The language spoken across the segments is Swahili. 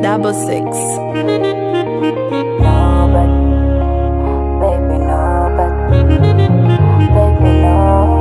double six. No, but baby, no, but baby, no.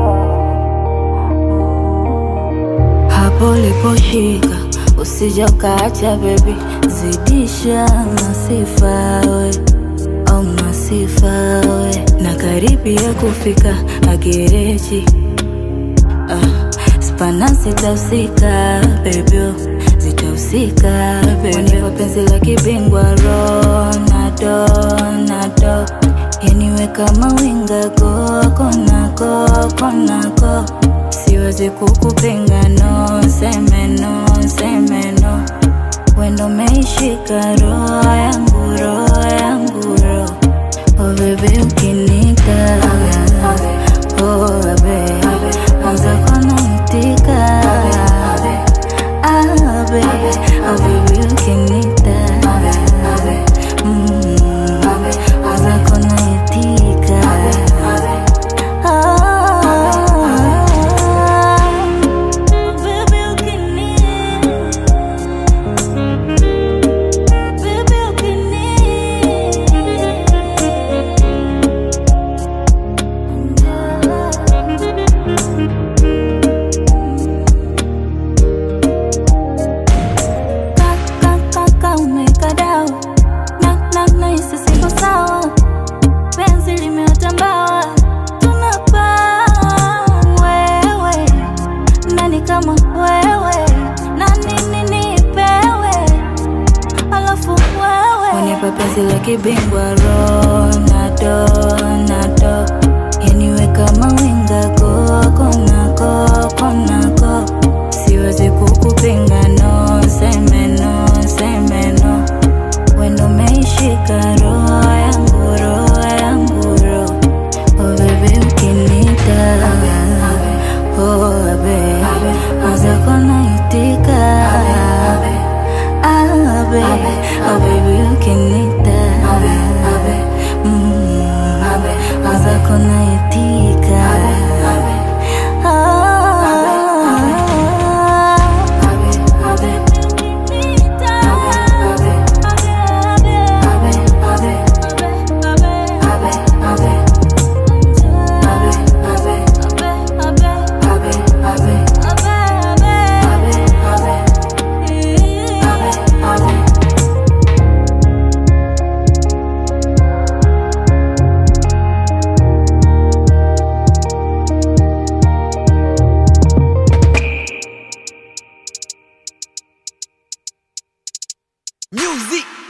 Hapo uliposhika usija ukaacha baby, zidisha masifa we au masifa we, na karibia kufika agereji ah, spana zitahusika baby, zitahusika baby, unipa penzi la kibingwa Ronaldo, Ronaldo yaniwe kama winga koko nako konako siwezi kukupinga no seme no seme no wendo meishika roho yangu roho yangu roho oh bebe ukinika oh bebe anza konaitika ah bebe oh bebe ukinika mm, anza konaitika Kaka umekadao na na na hisi siko sawa, penzi limeota mbawa, tunapaa wewe nani kama wewe na nini nipewe, alafu wewe unipa penzi la kibingwa Ronaldo, Ronaldo yaniwe kama winga koko nako konako siwezi kukupinga no seme no seme no wendo meishika roho yangu roho yangu roho oh bebe ukinita oh bebe anza konaitika ah bebe oh bebe ukinita mm, anza konaitika Music